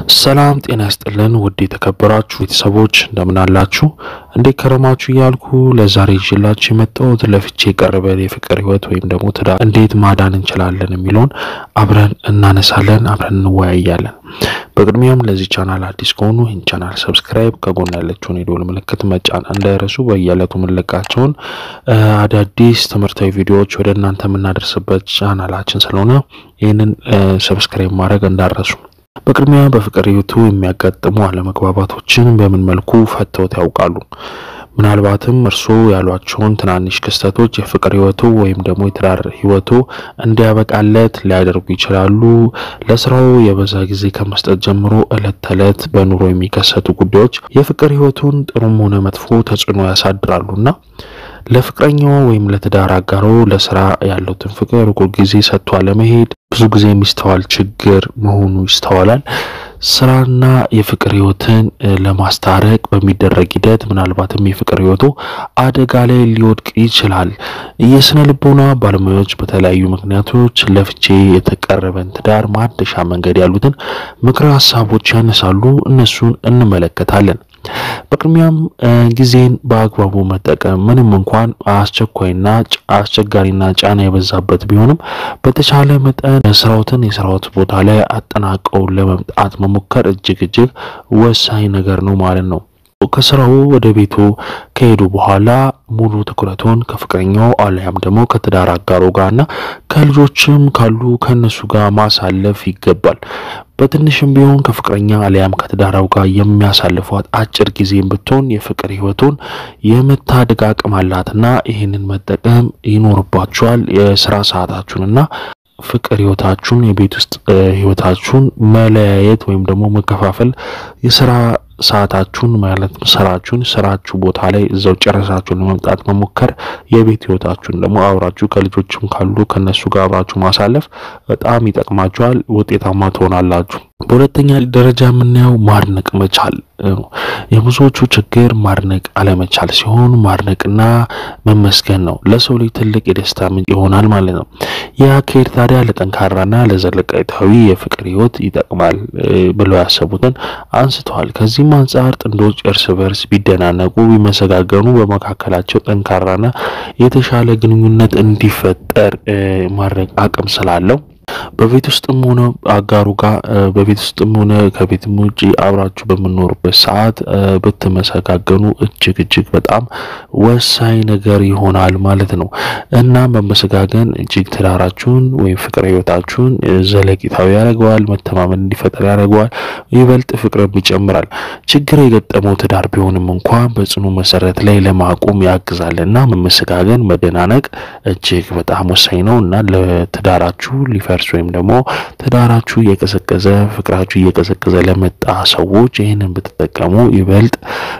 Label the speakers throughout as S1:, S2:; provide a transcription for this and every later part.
S1: ሰላም ጤና ያስጥልን ውድ የተከበራችሁ ቤተሰቦች እንደምን አላችሁ? እንዴት ከረማችሁ እያልኩ ለዛሬ ይዤላችሁ የመጣሁት ለፍቺ የቀረበ የፍቅር ህይወት ወይም ደግሞ ትዳር እንዴት ማዳን እንችላለን የሚለውን አብረን እናነሳለን፣ አብረን እንወያያለን። በቅድሚያም ለዚህ ቻናል አዲስ ከሆኑ ይህን ቻናል ሰብስክራይብ፣ ከጎን ያለችውን የደወል ምልክት መጫን እንዳይረሱ። በየዕለቱ የምንለቃቸውን አዳዲስ ትምህርታዊ ቪዲዮዎች ወደ እናንተ የምናደርስበት ቻናላችን ስለሆነ ይህንን ሰብስክራይብ ማድረግ እንዳረሱ። በቅድሚያ በፍቅር ህይወቱ የሚያጋጥሙ አለመግባባቶችን በምን መልኩ ፈተውት ያውቃሉ? ምናልባትም እርስዎ ያሏቸውን ትናንሽ ክስተቶች የፍቅር ህይወቱ ወይም ደግሞ የትዳር ህይወቱ እንዲያበቃለት ሊያደርጉ ይችላሉ። ለስራው የበዛ ጊዜ ከመስጠት ጀምሮ እለት ተዕለት በኑሮ የሚከሰቱ ጉዳዮች የፍቅር ህይወቱን ጥሩም ሆነ መጥፎ ተጽዕኖ ያሳድራሉና ለፍቅረኛው ወይም ለትዳር አጋሮ ለስራ ያለውትን ፍቅር ሁል ጊዜ ሰጥቶ አለመሄድ ብዙ ጊዜ የሚስተዋል ችግር መሆኑ ይስተዋላል። ስራና የፍቅር ህይወትን ለማስታረቅ በሚደረግ ሂደት ምናልባትም የፍቅር ህይወቱ አደጋ ላይ ሊወድቅ ይችላል። የስነ ልቦና ባለሙያዎች በተለያዩ ምክንያቶች ለፍቺ የተቀረበን ትዳር ማደሻ መንገድ ያሉትን ምክረ ሀሳቦች ያነሳሉ። እነሱን እንመለከታለን። በቅድሚያም ጊዜን በአግባቡ መጠቀም ምንም እንኳን አስቸኳይና አስቸጋሪና ጫና የበዛበት ቢሆንም በተቻለ መጠን ስራዎትን የስራዎት ቦታ ላይ አጠናቀው ለመምጣት መሞከር እጅግ እጅግ ወሳኝ ነገር ነው ማለት ነው። ከስራው ወደ ቤቱ ከሄዱ በኋላ ሙሉ ትኩረቱን ከፍቅረኛው አሊያም ደግሞ ከትዳር አጋሮ ጋርና ከልጆችም ካሉ ከእነሱ ጋር ማሳለፍ ይገባል። በትንሽም ቢሆን ከፍቅረኛ አሊያም ከትዳራው ጋር የሚያሳልፏት አጭር ጊዜም ብትሆን የፍቅር ህይወቱን የመታደግ አቅም አላትና ይህንን መጠቀም ይኖርባችኋል። የስራ ሰዓታችሁንና ፍቅር ህይወታችሁን የቤት ውስጥ ህይወታችሁን መለያየት ወይም ደግሞ መከፋፈል የስራ ሰዓታችሁን ማለት ስራችሁን ስራችሁ ቦታ ላይ እዛው ጨረሳችሁ ለመምጣት መሞከር፣ የቤት ህይወታችሁን ደግሞ አብራችሁ ከልጆችም ካሉ ከነሱ ጋር አብራችሁ ማሳለፍ በጣም ይጠቅማችኋል። ውጤታማ ትሆናላችሁ። በሁለተኛ ደረጃ የምናየው ማድነቅ መቻል ነው። የብዙዎቹ ችግር ማድነቅ አለመቻል ሲሆን ማድነቅና መመስገን ነው ለሰው ልጅ ትልቅ የደስታ ምንጭ ይሆናል ማለት ነው። ይህ አካሄድ ታዲያ ለጠንካራና ለዘለቀታዊ የፍቅር ህይወት ይጠቅማል ብለው ያሰቡትን አንስተዋል። ከዚህም አንጻር ጥንዶች እርስ በርስ ቢደናነቁ፣ ቢመሰጋገኑ በመካከላቸው ጠንካራና የተሻለ ግንኙነት እንዲፈጠር ማድረግ አቅም ስላለው በቤት ውስጥም ሆነ አጋሩ ጋር በቤት ውስጥም ሆነ ከቤትም ውጭ አብራችሁ በምኖሩበት ሰዓት ብትመሰጋገኑ እጅግ እጅግ በጣም ወሳኝ ነገር ይሆናል ማለት ነው እና መመሰጋገን እጅግ ትዳራችሁን ወይም ፍቅር ህይወታችሁን ዘለቂታዊ ያደርገዋል። መተማመን እንዲፈጠር ያደርገዋል። ይበልጥ ፍቅርም ይጨምራል። ችግር የገጠመው ትዳር ቢሆንም እንኳን በጽኑ መሰረት ላይ ለማቆም ያግዛል እና መመሰጋገን፣ መደናነቅ እጅግ በጣም ወሳኝ ነው እና ለትዳራችሁ ሊፈ እርስ ወይም ደግሞ ትዳራችሁ እየቀዘቀዘ ፍቅራችሁ እየቀዘቀዘ ለመጣ ሰዎች ይህንን ብትጠቀሙ ይበልጥ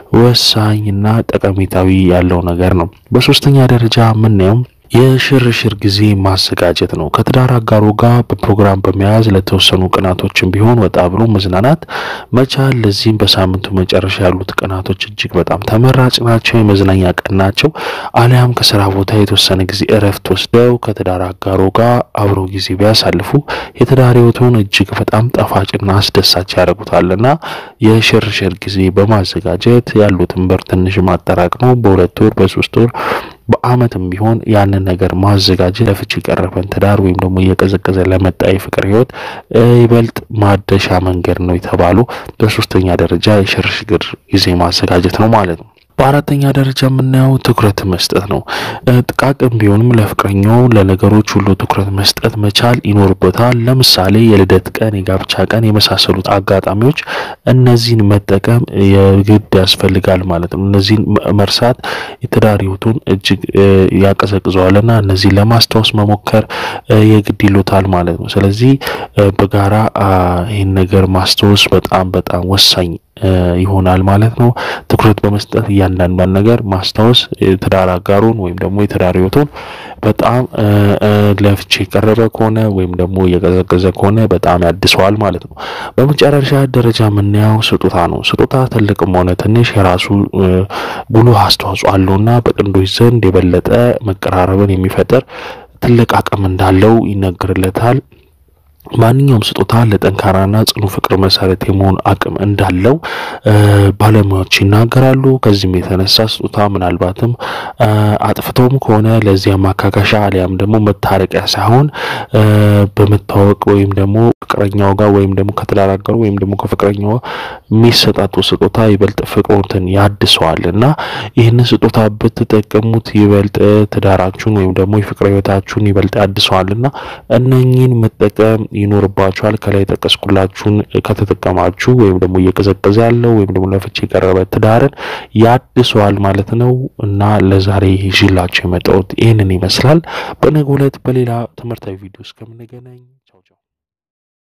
S1: ወሳኝና ጠቀሜታዊ ያለው ነገር ነው። በሶስተኛ ደረጃ የምናየው የሽርሽር ጊዜ ማዘጋጀት ነው። ከትዳር አጋሮ ጋር በፕሮግራም በመያዝ ለተወሰኑ ቀናቶችን ቢሆን ወጣ ብሎ መዝናናት መቻል። ለዚህም በሳምንቱ መጨረሻ ያሉት ቀናቶች እጅግ በጣም ተመራጭ ናቸው። የመዝናኛ ቀን ናቸው። አሊያም ከስራ ቦታ የተወሰነ ጊዜ እረፍት ወስደው ከትዳር አጋሮ ጋር አብሮ ጊዜ ቢያሳልፉ የትዳር ህይወቱን እጅግ በጣም ጣፋጭና አስደሳች ያደርጉታልና የሽርሽር ጊዜ በማዘጋጀት ያሉትን ብር ትንሽ ማጠራቅመው በሁለት ወር በሶስት ወር በአመትም ቢሆን ያንን ነገር ማዘጋጀት ለፍቺ የቀረበን ትዳር ወይም ደግሞ እየቀዘቀዘ ለመጣ የፍቅር ህይወት ይበልጥ ማደሻ መንገድ ነው የተባሉ በሶስተኛ ደረጃ የሽርሽር ጊዜ ማዘጋጀት ነው ማለት ነው። በአራተኛ ደረጃ የምናየው ትኩረት መስጠት ነው። ጥቃቅን ቢሆንም ለፍቅረኛው ለነገሮች ሁሉ ትኩረት መስጠት መቻል ይኖርበታል። ለምሳሌ የልደት ቀን፣ የጋብቻ ቀን የመሳሰሉት አጋጣሚዎች እነዚህን መጠቀም የግድ ያስፈልጋል ማለት ነው። እነዚህን መርሳት የትዳር ህይወቱን እጅግ ያቀዘቅዘዋልና እነዚህን ለማስታወስ መሞከር የግድ ይሉታል ማለት ነው። ስለዚህ በጋራ ይህን ነገር ማስታወስ በጣም በጣም ወሳኝ ይሆናል ማለት ነው። ትኩረት በመስጠት እያንዳንዷን ነገር ማስታወስ የትዳር አጋሩን ወይም ደግሞ የትዳር ህይወቱን በጣም ለፍቺ የቀረበ ከሆነ ወይም ደግሞ እየቀዘቀዘ ከሆነ በጣም ያድሰዋል ማለት ነው። በመጨረሻ ደረጃ የምናየው ስጦታ ነው። ስጦታ ትልቅም ሆነ ትንሽ የራሱ ጉልህ አስተዋጽኦ አለውና በጥንዶች ዘንድ የበለጠ መቀራረብን የሚፈጥር ትልቅ አቅም እንዳለው ይነገርለታል። ማንኛውም ስጦታ ለጠንካራና ጽኑ ፍቅር መሰረት የመሆን አቅም እንዳለው ባለሙያዎች ይናገራሉ። ከዚህም የተነሳ ስጦታ ምናልባትም አጥፍቶም ከሆነ ለዚያ ማካካሻ አሊያም ደግሞ መታረቂያ ሳይሆን በመታወቅ ወይም ደግሞ ፍቅረኛው ጋር ወይም ደግሞ ከተደራገሩ ወይም ደግሞ ከፍቅረኛው የሚሰጣጡ ስጦታ ይበልጥ ፍቅሮትን ያድሰዋል እና ይህንን ስጦታ ብትጠቀሙት ይበልጥ ትዳራችሁን ወይም ደግሞ የፍቅር ህይወታችሁን ይበልጥ ያድሰዋል እና እነኚህን መጠቀም ይኖርባችኋል። ከላይ የጠቀስኩላችሁን ከተጠቀማችሁ ወይም ደግሞ እየቀዘቀዘ ያለው ወይም ደግሞ ለፍቺ የቀረበ ትዳርን ያድሰዋል ማለት ነው እና ለዛሬ ይዤላችሁ የመጣሁት ይህንን ይመስላል። በነገው ዕለት በሌላ ትምህርታዊ ቪዲዮ እስከምንገናኝ